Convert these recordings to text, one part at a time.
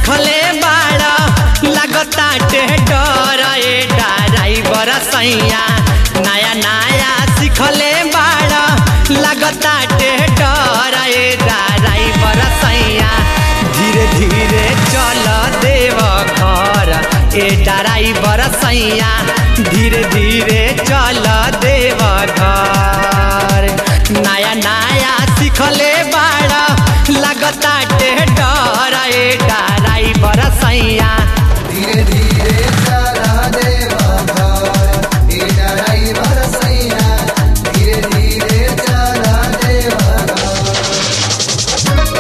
सिखले बाड़ा लगता डर ए ड्राइवर सैया नया नया सिखले बाड़ा लगता डर ए ड्राइवर सैया धीरे धीरे चल देव घर ए ड्राइवर सैया धीरे धीरे चल देव घर नया नया सिखले बाड़ा लगता डर ए ड्राइवर सैया धीरे धीरे चला देवा घर ए ड्राइवर सैया धीरे धीरे चला देवा घर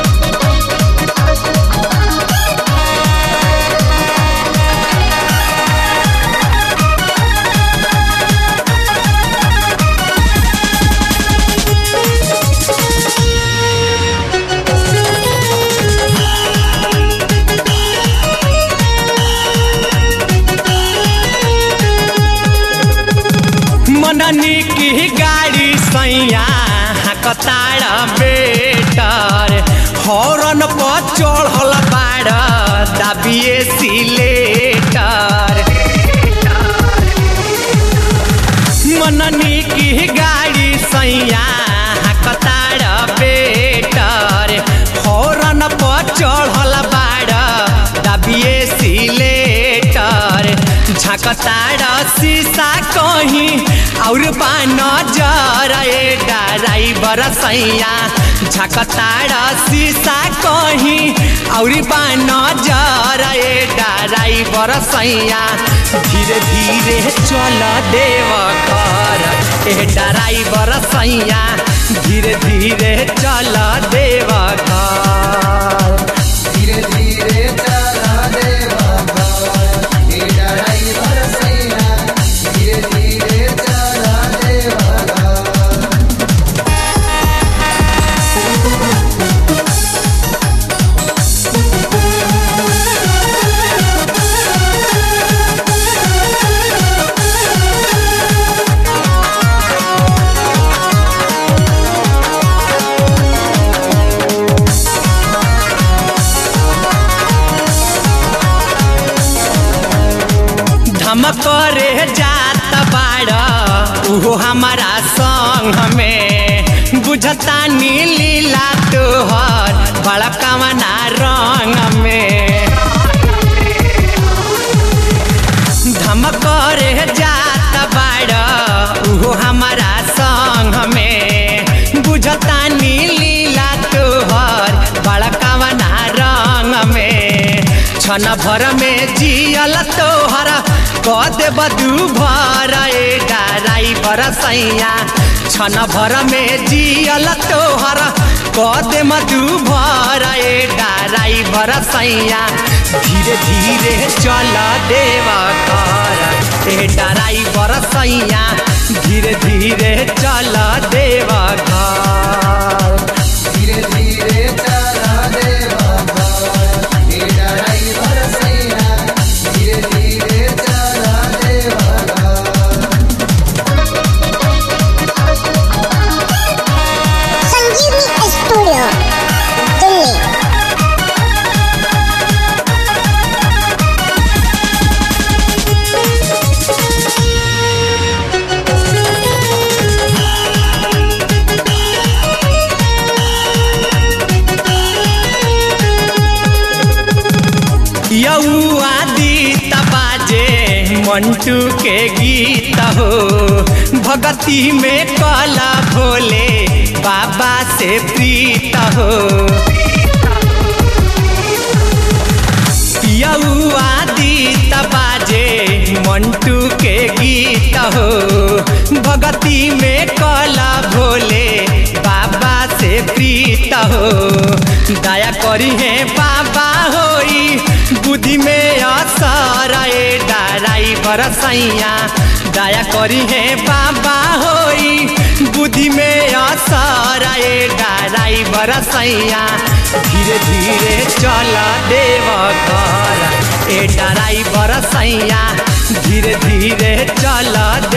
मननी की गाड़ी सैया कताड़ बेटर हॉर्न पर चढ़ल बाड़ दाबिए सिलेटर मननी की गाड़ी सैया कताड़ बेटर हॉर्न पर चढ़ल बाड़ दाबिए सिलेटर झकताड़ शीशा कहीं और बान जर ए ड्राइवर सैया झकताड़ शीशा कहीं और बान जर ए ड्राइवर सैया धीरे धीरे चल देव घर ए ड्राइवर सैया धीरे धीरे चल देव घर धीरे धीरे चला देवा घर ए ड्राइवर सैया धीरे धीरे चला देवा घर धमक रे जात बाड़ उहो हमारा संग में बुझता नीलीला तोहर बड़कवना रंग में धमक रे जात बाड़ उहो हमारा संग में बुझता नीलीला तोहर बड़कवना रंग में छन भर में जियल तोहर कद बदू भर ए ड्राइवर सैया छन भर में जियल तोहर कद मधु भर ए ड्राइवर सैया धीरे धीरे चल देव घर ए ड्राइवर सैया धीरे धीरे चल देव घर धीरे धीरे चला देवा घर ए ड्राइवर सैया धीरे धीरे चला देवा घर संजीवनी स्टूडियो दिल्ली यऊ आदि बाजे मंटू के गीत हो भगती में कला भोले बाबा से प्रीत हो यऊ आदि बाजे मंटू के गीत हो भगती में कला भोले बाबा से प्रीत हो दया करी है बाबा होई बुद्धि में असर ए ड्राइवर सैया दया करी है बाबा होई बुद्धि में असर ए ड्राइवर सैया धीरे धीरे चल देव घर ए ड्राइवर सैया धीरे धीरे चल